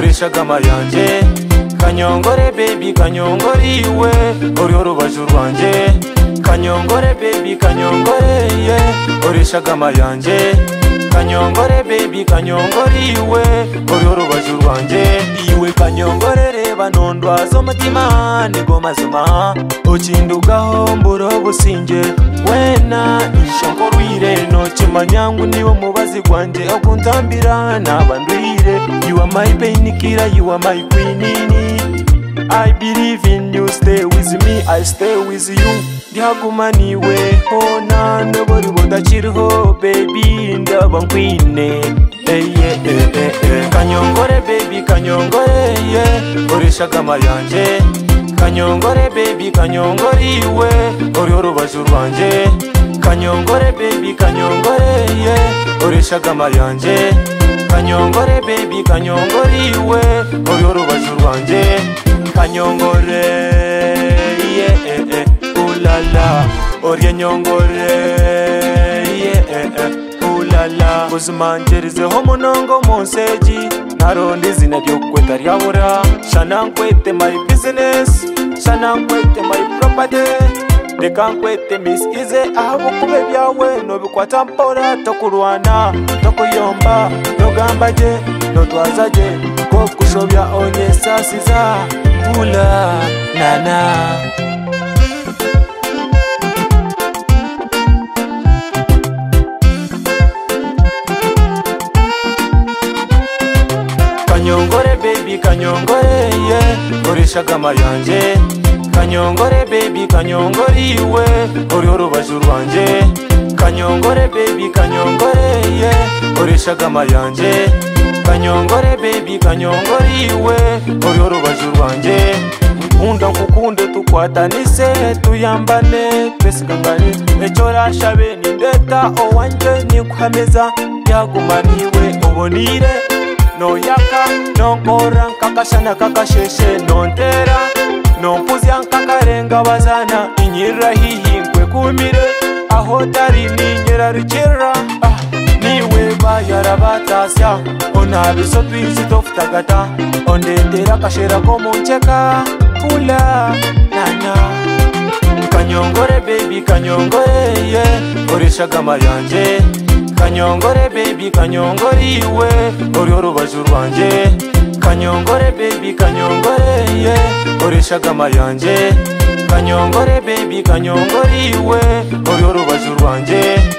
ishagama yanjye kanyongore baby kanyongore iwe uriho urubaje rwanjye kanyongore baby kanyongore ye uri ishagama yanjye kanyongore baby kanyongore iwe uriho urubaje rwanjye iwe kanyongore reba ntondwaza umutima nigo mazima ukindugaho mburo businge wena ishonkorwire nokimanyangu niwo mubazi gwanjye okuntambira nabandwire you are my painkiller you are my quinini I believe in you, stay with me, I stay with you ndihaguma niweho nta nobori budakiriho baby ndaba nkwine Eh, yeah, eh, eh, eh. kanyongore baby kanyongore ye urishagama yanjye kanyongore baby kanyongore iwe uriho urubaje rwanjye kanyongore baby kanyongore ye urishagama yanjye kanyongore baby kanyongore iwe uriho urubaje rwanjye kanyongore ye eh, eh, ulala orye nyongore ye eh, eh, ulala uzimanjirizeho munongo munseji ntaronda izina ryokweta ryabura shana nkwete my business shana nkwete my property reka nkwete misize ahabukube byawe nobikwata mpora tokurwana tokuyomba togambage notwazage ko kushobya onyesasiza ula nana kanyongore baby kanyongore ye urishagama yanjye kanyongore baby kanyongore iwe uriho urubaje rwanjye kanyongore baby kanyongore ye urishagama yanjye kanyongore baby kanyongore iwe uriho urubaje rwanjye nkunda nkukunde tukwatanise tuyambane twese kangane icyo rashabe ni ndeta owanjye nikuhameza yagumaniwe ubonire noyaka nonkora nkakashana kakasheshe nontera nompuzya nkakarenga bazana inyirira hihingwe kumire aho tari ninyerarikira ah, niwe bayara batasya onabiso twizi tofutagata ondendera kashera ko muncheka kula nana kanyongore baby kanyongore ye urishagama yanjye kanyongore baby kanyongore iwe uriho urubaje rwanjye kanyongore baby kanyongore ye urishagama yanjye kanyongore baby kanyongore iwe uriho urubaje rwanjye